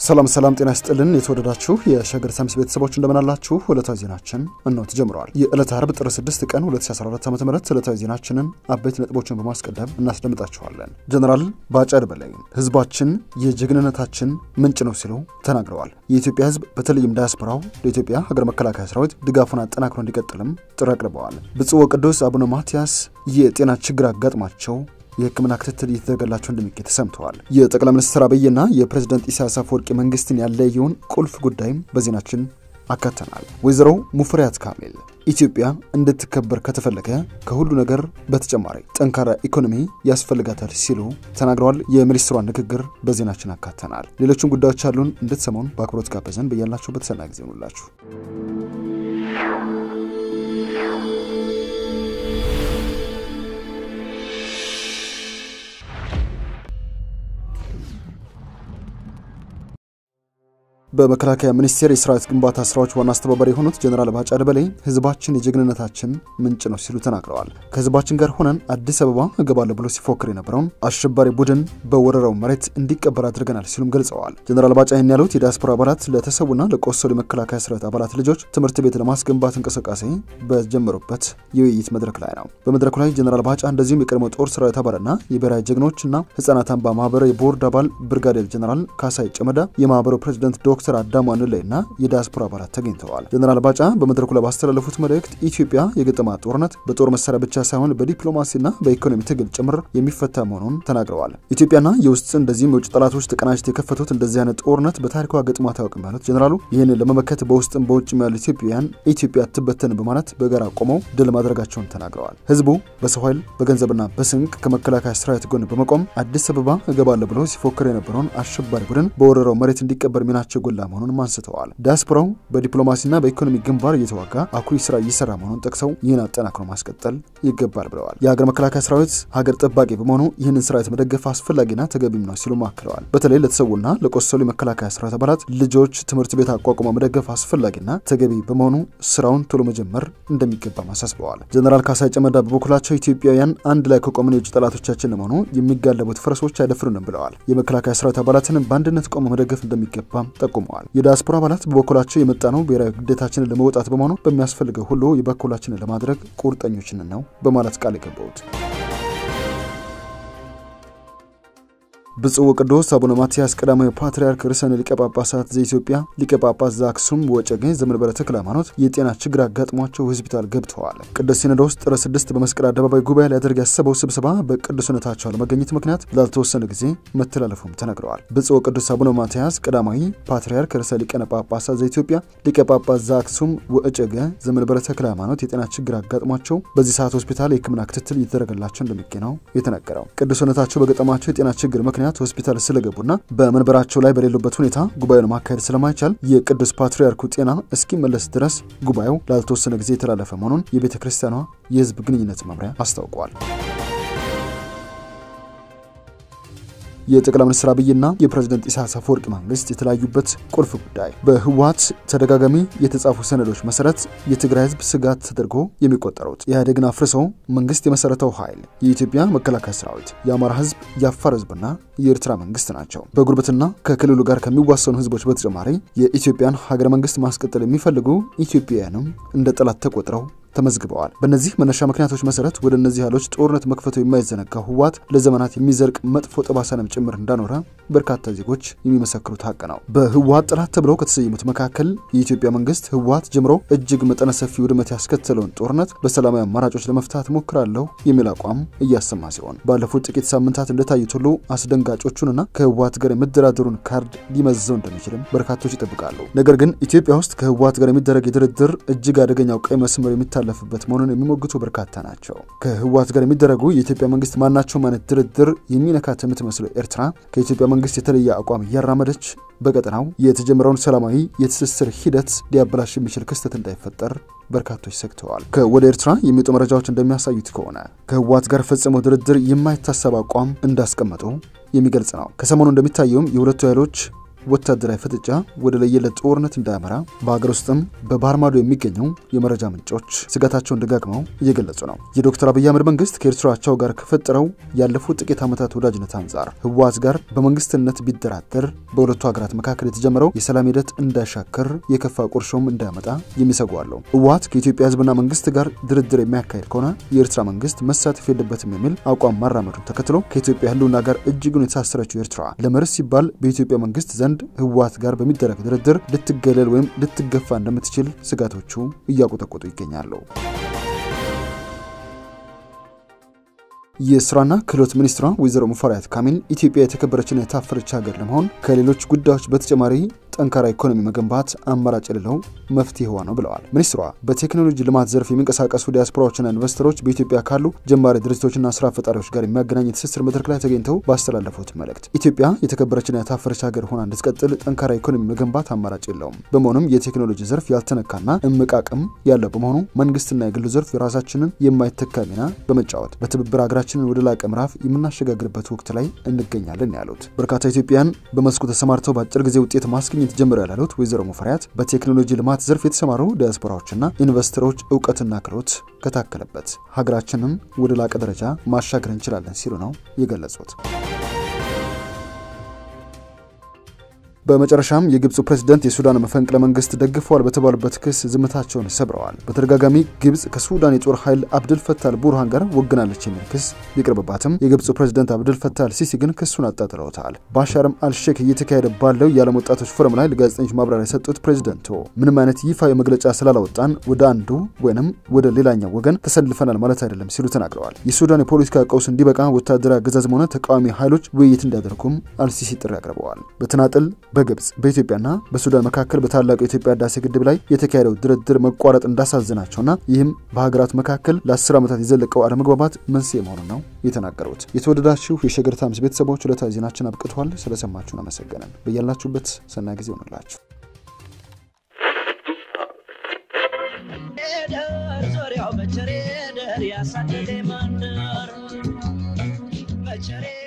ሰላም ሰላም፣ ጤና ይስጥልን የተወደዳችሁ የሸገር ሳምስ ቤተሰቦች እንደምናላችሁ። ዕለታዊ ዜናችን እነሆ ተጀምረዋል። የዕለተ አርብ ጥር 6 ቀን 2014 ዓ ም ዕለታዊ ዜናችንን አበይት ነጥቦችን በማስቀደም እናስደምጣችኋለን። ጀነራል ባጫ ደበሌ ህዝባችን የጀግንነታችን ምንጭ ነው ሲሉ ተናግረዋል። የኢትዮጵያ ህዝብ በተለይም ዳያስፖራው ለኢትዮጵያ ሀገር መከላከያ ሰራዊት ድጋፉን አጠናክሮ እንዲቀጥልም ጥሪ አቅርበዋል። ብፁዕ ወቅዱስ አቡነ ማትያስ የጤና ችግር አጋጥሟቸው የሕክምና ክትትል እየተደረገላቸው እንደሚገኝ ተሰምተዋል። የጠቅላይ ሚኒስትር አብይና የፕሬዝደንት ኢሳያስ አፈወርቂ መንግስትን ያለየውን ቁልፍ ጉዳይም በዜናችን አካተናል። ወይዘሮ ሙፈሪያት ካሚል ኢትዮጵያ እንድትከበር ከተፈለገ ከሁሉ ነገር በተጨማሪ ጠንካራ ኢኮኖሚ ያስፈልጋታል ሲሉ ተናግረዋል። የሚኒስትሯን ንግግር በዜናችን አካተናል። ሌሎችም ጉዳዮች አሉን እንድትሰሙን በአክብሮት ጋበዘን። በያላችሁበት ሰናይ ጊዜ ሆኑላችሁ። በመከላከያ ሚኒስቴር የሰራዊት ግንባታ ስራዎች ዋና አስተባባሪ የሆኑት ጀኔራል ባጫ ደበሌ ህዝባችን የጀግንነታችን ምንጭ ነው ሲሉ ተናግረዋል። ከህዝባችን ጋር ሆነን አዲስ አበባ እገባለሁ ብሎ ሲፎክር የነበረውን አሸባሪ ቡድን በወረረው መሬት እንዲቀበር አድርገናል ሲሉም ገልጸዋል። ጀኔራል ባጫ ይህን ያሉት የዲያስፖራ አባላት ለተሰዉና ለቆሰሉ የመከላከያ ሰራዊት አባላት ልጆች ትምህርት ቤት ለማስገንባት እንቅስቃሴ በጀመሩበት የውይይት መድረክ ላይ ነው። በመድረኩ ላይ ጀኔራል ባጫ እንደዚሁም የቀድሞ ጦር ሰራዊት አባልና የብሔራዊ ጀግኖችና ህጻናት አምባ ማህበር የቦርድ አባል ብርጋዴር ጀኔራል ካሳይ ጨመዳ የማህበሩ ፕሬዚደንት ዶክተር አዳሙ አንለይ እና የዲያስፖራ አባላት ተገኝተዋል። ጀነራል ባጫ በመድረኩ ላይ ባስተላለፉት መልእክት ኢትዮጵያ የገጠማት ጦርነት በጦር መሳሪያ ብቻ ሳይሆን በዲፕሎማሲና በኢኮኖሚ ትግል ጭምር የሚፈታ መሆኑን ተናግረዋል። ኢትዮጵያና የውስጥ እንደዚህም የውጭ ጠላቶች ተቀናጅተው የከፈቱት እንደዚህ አይነት ጦርነት በታሪኳ ገጥሟት አያውቅም ያሉት ጀነራሉ ይህንን ለመመከት በውስጥም በውጭም ያሉ ኢትዮጵያውያን ኢትዮጵያ አትበተን በማለት በጋራ ቆመው ድል ማድረጋቸውን ተናግረዋል። ህዝቡ በሰው ኃይል በገንዘብና በስንቅ ከመከላከያ ሰራዊት ጎን በመቆም አዲስ አበባ እገባለሁ ብሎ ሲፎክር የነበረውን አሸባሪ ቡድን በወረረው መሬት እንዲቀበር ሚናቸው ጎላ መሆኑንም አንስተዋል። ዲያስፖራው በዲፕሎማሲና በኢኮኖሚ ግንባር እየተዋጋ አኩሪ ስራ እየሰራ መሆኑን ጠቅሰው ይህን አጠናክሮ ማስቀጠል ይገባል ብለዋል። የሀገር መከላከያ ሰራዊት ሀገር ጠባቂ በመሆኑ ይህንን ሰራዊት መደገፍ አስፈላጊና ተገቢም ነው ሲሉም አክለዋል። በተለይ ለተሰዉና ለቆሰሉ የመከላከያ ሰራዊት አባላት ልጆች ትምህርት ቤት አቋቁሞ መደገፍ አስፈላጊና ተገቢ በመሆኑ ስራውን ቶሎ መጀመር እንደሚገባም አሳስበዋል። ጀነራል ካሳይ ጨመዳ በበኩላቸው ኢትዮጵያውያን አንድ ላይ ከቆምን የውጭ ጠላቶቻችን ለመሆኑ የሚጋለቡት ፈረሶች አይደፍሩንም ብለዋል። የመከላከያ ሰራዊት አባላትን በአንድነት ቆሞ መደገፍ እንደሚገባም ጠቁመዋል። የዲያስፖራ አባላት በበኩላቸው የመጣ ነው ብሔራዊ ግዴታችንን ለመውጣት በመሆኑ በሚያስፈልገው ሁሉ የበኩላችንን ለማድረግ ቁርጠኞችን ነው በማለት ቃል የገቡት ብፁዕ ወቅዱስ አቡነ ማትያስ ቀዳማዊ ፓትርያርክ ርዕሰ ሊቀ ጳጳሳት ዘኢትዮጵያ ሊቀ ጳጳስ ዘአክሱም ወዕጨጌ ዘመንበረ ተክለ ሃይማኖት የጤና ችግር አጋጥሟቸው ሆስፒታል ገብተዋል። ቅዱስ ሲኖዶስ ጥር ስድስት በመስቀል አደባባይ ጉባኤ ሊያደርግ ያሰበው ስብሰባ በቅዱስነታቸው ለመገኘት ምክንያት ላልተወሰነ ጊዜ መተላለፉም ተነግረዋል። ብፁዕ ወቅዱስ አቡነ ማትያስ ቀዳማዊ ፓትርያርክ ርዕሰ ሊቃነ ጳጳሳት ዘኢትዮጵያ ሊቀ ጳጳስ ዘአክሱም ወዕጨጌ ዘመንበረ ተክለ ሃይማኖት የጤና ችግር አጋጥሟቸው በዚህ ሰዓት ሆስፒታል የሕክምና ክትትል እየተደረገላቸው እንደሚገኝ ነው የተነገረው። ቅዱስነታቸው በገጠማቸው የጤና ችግር ምክንያት ሆስፒታል ስለገቡና በመንበራቸው ላይ በሌሉበት ሁኔታ ጉባኤውን ማካሄድ ስለማይቻል የቅዱስ ፓትርያርኩ ጤና እስኪመለስ ድረስ ጉባኤው ላልተወሰነ ጊዜ የተላለፈ መሆኑን የቤተ ክርስቲያኗ የሕዝብ ግንኙነት መምሪያ አስታውቋል። የጠቅላይ ሚኒስትር አብይና የፕሬዝደንት ኢሳያስ አፈወርቂ መንግስት የተለያዩበት ቁልፍ ጉዳይ በህወሓት ተደጋጋሚ የተጻፉ ሰነዶች መሰረት የትግራይ ህዝብ ስጋት ተደርጎ የሚቆጠሩት ኢህአዴግን አፍርሰው መንግስት የመሰረተው ኃይል የኢትዮጵያ መከላከያ ሰራዊት፣ የአማራ ህዝብ፣ የአፋር ህዝብና የኤርትራ መንግስት ናቸው። በጉርብትና ከክልሉ ጋር ከሚዋሰኑ ህዝቦች በተጨማሪ የኢትዮጵያን ሀገረ መንግስት ማስቀጠል የሚፈልጉ ኢትዮጵያውያንም እንደ ጠላት ተቆጥረው ተመዝግበዋል። በእነዚህ መነሻ ምክንያቶች መሰረት ወደ እነዚህ ኃይሎች ጦርነት መክፈቱ የማይዘነጋው ህወሓት ለዘመናት የሚዘርቅ መጥፎ ጠባሳንም ጭምር እንዳኖረ በርካታ ዜጎች የሚመሰክሩት ሀቅ ነው። በህወሓት ጠላት ተብለው ከተሰየሙት መካከል የኢትዮጵያ መንግስት ህወሓት ጀምሮ እጅግ መጠነ ሰፊ ውድመት ያስከተለውን ጦርነት በሰላማዊ አማራጮች ለመፍታት ሞክራለሁ የሚል አቋም እያሰማ ሲሆን ባለፉት ጥቂት ሳምንታት እንደታዩት ሁሉ አስደንጋጮቹንና ከህወሓት ጋር የመደራደሩን ካርድ ሊመዘው እንደሚችልም በርካቶች ይጠብቃሉ። ነገር ግን ኢትዮጵያ ውስጥ ከህወሓት ጋር የሚደረግ የድርድር እጅግ አደገኛው ቀይ መስመር የሚታለፍበት መሆኑን የሚሞግቱ በርካታ ናቸው። ከህወሓት ጋር የሚደረጉ የኢትዮጵያ መንግስት ማናቸውም አይነት ድርድር የሚነካት የምትመስለው ኤርትራ ከኢትዮጵያ መንግስት የተለየ አቋም እያራመደች በቀጠናው የተጀመረውን ሰላማዊ የትስስር ሂደት ሊያበላሽ የሚችል ክስተት እንዳይፈጠር በርካቶች ሰግተዋል። ከወደ ኤርትራ የሚወጡ መረጃዎች እንደሚያሳዩት ከሆነ ከህወሓት ጋር ፈጽመው ድርድር የማይታሰብ አቋም እንዳስቀመጡ የሚገልጽ ነው። ከሰሞኑ እንደሚታየውም የሁለቱ ኃይሎች ወታደራዊ ፍጥጫ ወደ ለየለት ጦርነት እንዳያመራ በሀገር ውስጥም በባህር ማዶ የሚገኙ የመረጃ ምንጮች ስጋታቸውን ደጋግመው እየገለጹ ነው። የዶክተር አብይ አህመድ መንግስት ከኤርትራ አቻው ጋር ከፈጠረው ያለፉት ጥቂት ዓመታት ወዳጅነት አንጻር ህወሓት ጋር በመንግስትነት ቢደራደር በሁለቱ ሀገራት መካከል የተጀመረው የሰላም ሂደት እንዳሻከር የከፋ ቁርሾም እንዳያመጣ የሚሰጉ አለው። ህወሓት ከኢትዮጵያ ህዝብና መንግስት ጋር ድርድር የሚያካሄድ ከሆነ የኤርትራ መንግስት መሳተፍ የለበትም የሚል አቋም ማራመዱን ተከትሎ ከኢትዮጵያ ህልውና ጋር እጅጉን የተሳሰረችው ኤርትራ ለመርስ ሲባል በኢትዮጵያ መንግስት ዘንድ ህወሓት ጋር በሚደረግ ድርድር ልትገለል ወይም ልትገፋ እንደምትችል ስጋቶቹ እያቆጠቆጡ ይገኛሉ። የስራና ክህሎት ሚኒስትሯ ወይዘሮ ሙፈሪያት ካሚል ኢትዮጵያ የተከበረችና የታፈረች ሀገር ለመሆን ከሌሎች ጉዳዮች በተጨማሪ ጠንካራ ኢኮኖሚ መገንባት አማራጭ የሌለው መፍትሄዋ ነው ብለዋል። ሚኒስትሯ በቴክኖሎጂ ልማት ዘርፍ የሚንቀሳቀሱ ዲያስፖራዎችና ኢንቨስተሮች በኢትዮጵያ ካሉ ጀማሪ ድርጅቶችና ስራ ፈጣሪዎች ጋር የሚያገናኝ የትስስር መድረክ ላይ ተገኝተው ባስተላለፉት መልእክት ኢትዮጵያ የተከበረችና የታፈረች ሀገር ሆና እንድትቀጥል ጠንካራ ኢኮኖሚ መገንባት አማራጭ የለውም። በመሆኑም የቴክኖሎጂ ዘርፍ ያልተነካና እምቅ አቅም ያለው በመሆኑ መንግስትና የግሉ ዘርፍ የራሳችንን የማይተካ ሚና በመጫወት በትብብር ሀገራችንን ወደ ላቀ ምዕራፍ የምናሸጋግርበት ወቅት ላይ እንገኛለን ያሉት በርካታ ኢትዮጵያን በመስኩ ተሰማርተው በአጭር ጊዜ ውጤት ማስገኘት ጀምረው ያሉት ወይዘሮ ሙፈሪያት በቴክኖሎጂ ልማት ዘርፍ የተሰማሩ ዲያስፖራዎችና ኢንቨስተሮች እውቀትና ክህሎት ከታከለበት ሀገራችንን ወደ ላቀ ደረጃ ማሻገር እንችላለን ሲሉ ነው የገለጹት። በመጨረሻም የግብፁ ፕሬዝደንት የሱዳን መፈንቅለ መንግስት ደግፈዋል በተባሉበት ክስ ዝምታቸውን ሰብረዋል። በተደጋጋሚ ግብፅ ከሱዳን የጦር ኃይል አብድል ፈታል ቡርሃን ጋር ወግናለች የሚል ክስ ቢቀርብባትም የግብፁ ፕሬዝደንት አብድል ፈታል ሲሲ ግን ክሱን አጣጥለውታል። ባሻርም አልሼክ እየተካሄደ ባለው የዓለም ወጣቶች ፎረም ላይ ለጋዜጠኞች ማብራሪያ የሰጡት ፕሬዝደንቱ ምንም አይነት ይፋዊ መግለጫ ስላላወጣን ወደ አንዱ ወይንም ወደ ሌላኛው ወገን ተሰልፈናል ማለት አይደለም ሲሉ ተናግረዋል። የሱዳን የፖለቲካ ቀውስ እንዲበቃ ወታደራዊ አገዛዝም ሆነ ተቃዋሚ ኃይሎች ውይይት እንዲያደርጉም አልሲሲ ጥሪ አቅርበዋል። በተናጥል በግብፅ በኢትዮጵያና በሱዳን መካከል በታላቁ የኢትዮጵያ ህዳሴ ግድብ ላይ የተካሄደው ድርድር መቋረጥ እንዳሳዘናቸውና ይህም በሀገራት መካከል ለአስር ዓመታት የዘለቀው አለመግባባት መንስኤ መሆኑን ነው የተናገሩት። የተወደዳችሁ የሸገር ታይምስ ቤተሰቦች ዕለታዊ ዜናችን አብቅቷል። ስለሰማችሁን አመሰገነን። በያላችሁበት ሰናይ ጊዜ ይሆንላችሁ። ዙሪያው በቸሬ ደር ያሳደደ መንደር በቸሬ